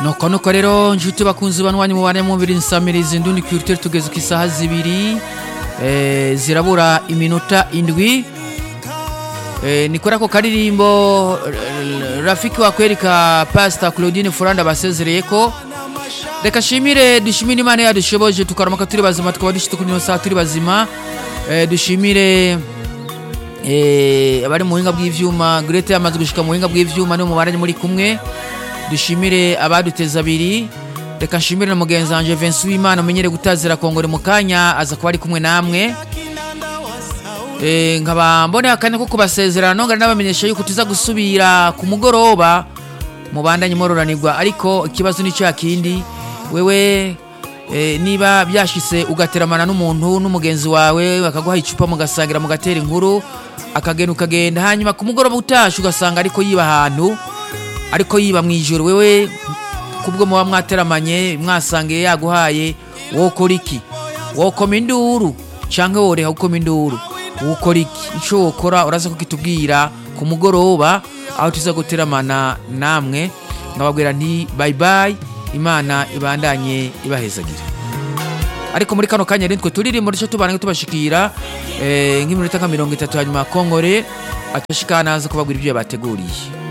nuko nuko rero nshuti bakunzi banwanyi mubane mubiri nsamirizi ndundi culture tugeze ku isaha zibiri eh, zirabura iminota indwi eh, ni kuri ako karirimbo eh, rafiki wa kweli ka pastor claudine furanda basezereyeko reka shimire dushimire imana yadushoboje tukaramuka turi bazima tukaba dushitse kuri ino saha turi bazima eh, dushimire eh, abari mu buhinga bw'ivyuma grete yamaze gushika mu buhinga bw'ivyuma nibo mubaranye muri kumwe dushimire abaduteza abiri reka nshimire na mugenzi wanje Vincent Wimana umenyere gutazira kongore mu kanya aza kuba ari kumwe namwe Eh, nkaba mboneye akanya ko kubasezerana nongera nabamenyesha yuko tuza gusubira ku mugoroba mubandanye mororanirwa ariko ikibazo ni cya kindi wewe eh, niba byashise ugateramana n'umuntu n'umugenzi wawe bakaguha icupa mugasangira mugatera inkuru akagenda ukagenda hanyuma ku mugoroba utashe ugasanga ariko yiba ahantu ariko yiba mu ijoro wewe kubwo muba mwateramanye mwasangiye yaguhaye wokora iki wokoma induru canke woreha gukoma induru wokora iki ico wokora uraza kukitubwira ku mugoroba aho tuza guteramana namwe nkababwira nti bye bye imana ibandanye ibahezagira ariko muri kano kanya nitwe turirimbo duce tubana tubashikira eh, nk'iminota nka mirongo itatu hanyuma kongore atashikana aza kubabwira ibyo yabateguriye